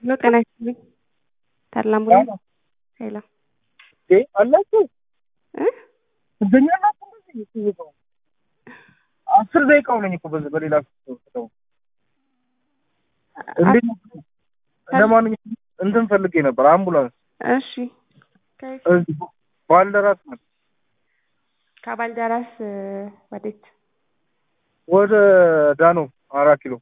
ሄሎ ጤና ይስጥልኝ ተድላ አምቡላንስ ሄሎ እ አላችሁ እ ትገኛላችሁ እንደዚህ ትይዘው አስር ደቂቃው ነኝ እኮ በዚህ በሌላ ሰው እንዴት ነው? ለማንኛውም እንትን ፈልጌ ነበር አምቡላንስ እሺ ከየት? እዚህ ባልደራስ ነው ከባልደራስ ወዴት ወደ ዳኖ አራት ኪሎ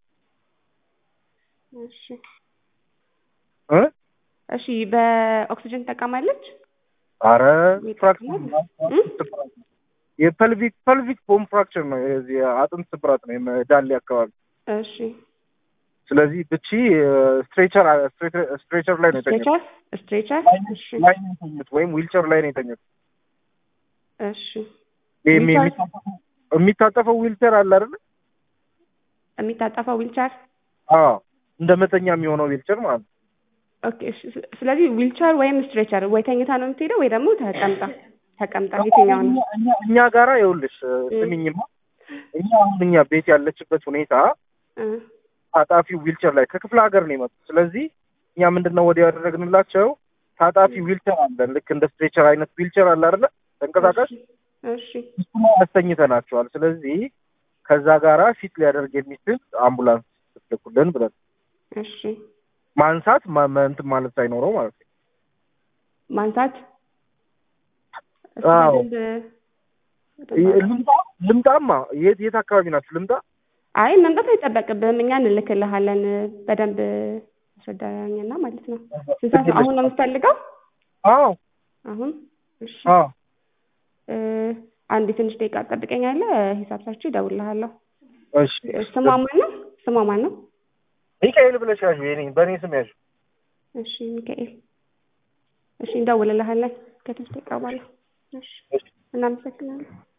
እሺ እ እሺ በኦክሲጅን ትጠቀማለች አረ ወይ ፍራክቸር እ? የፐልቪክ ፐልቪክ ቦን ፍራክቸር ነው የዚህ አጥንት ስብራት ነው የዳሌ አካባቢ እሺ ስለዚህ ብቺ ስትሬቸር ስትሬቸር ላይ ነው የተኛት ስትሬቸር ስትሬቸር እሺ ላይ ነው የተኛት ወይም ዊልቸር ላይ ነው የተኛት እሺ ይሄ ዊልቸር? የሚታጠፈው- የሚታጠፈው ዊልቸር አለ አይደል የሚታጠፈው ዊልቸር አዎ እንደ መተኛ የሚሆነው ዊልቸር ማለት ነው ኦኬ እሺ ስ- ስለዚህ ዊልቸር ወይም ስትሬቸር ወይ ተኝታ ነው የምትሄደው ወይ ደግሞ ተቀምጣ ተቀምጣ የትኛው ነው እኛ- እኛ- እኛ ጋራ ይኸውልሽ ስሚኝማ እኛ አሁን እኛ ቤት ያለችበት ሁኔታ እ ታጣፊ ዊልቸር ላይ ከክፍለ ሀገር ነው የመጡት። ስለዚህ እኛ ምንድን ነው ወዲያ ያደረግንላቸው ታጣፊ ዊልቸር አለን። ልክ እንደ ስትሬቸር አይነት ዊልቸር አለ አይደለ? ተንቀሳቃሽ እሺ እሱ ላይ አስተኝተናቸዋል። ስለዚህ ከዛ ጋራ ፊት ሊያደርግ የሚችል አምቡላንስ ትልኩልን ብለን እሺ ማንሳት ማ- ማ- እንትን ማለት ሳይኖረው ማለት ነው። ማንሳት እስኪ አዎ። በደንብ- ይ- ልምጣ ልምጣማ የት የት አካባቢ ናችሁ? ልምጣ አይ መምጣት አይጠበቅብህም እኛ እንልክልሃለን በደንብ አስረዳኝና ማለት ነው ስንት ሰዓት ነው? አሁን ነው የምትፈልገው አዎ አሁን እሺ አዎ እ አንድ ትንሽ ደቂቃ ትጠብቀኛለህ ሂሳብ ሰርቼ እደውልልሃለሁ እሺ ስሟ ማን ነው ስሟ ማን ነው ሚካኤል ብለሽ ያዥ የኔ በእኔ ስም ያዥ እሺ ሚካኤል እሺ እንደውልልሃለን ከትንሽ ደቂቃ በኋላ እሺ እናመሰግናለን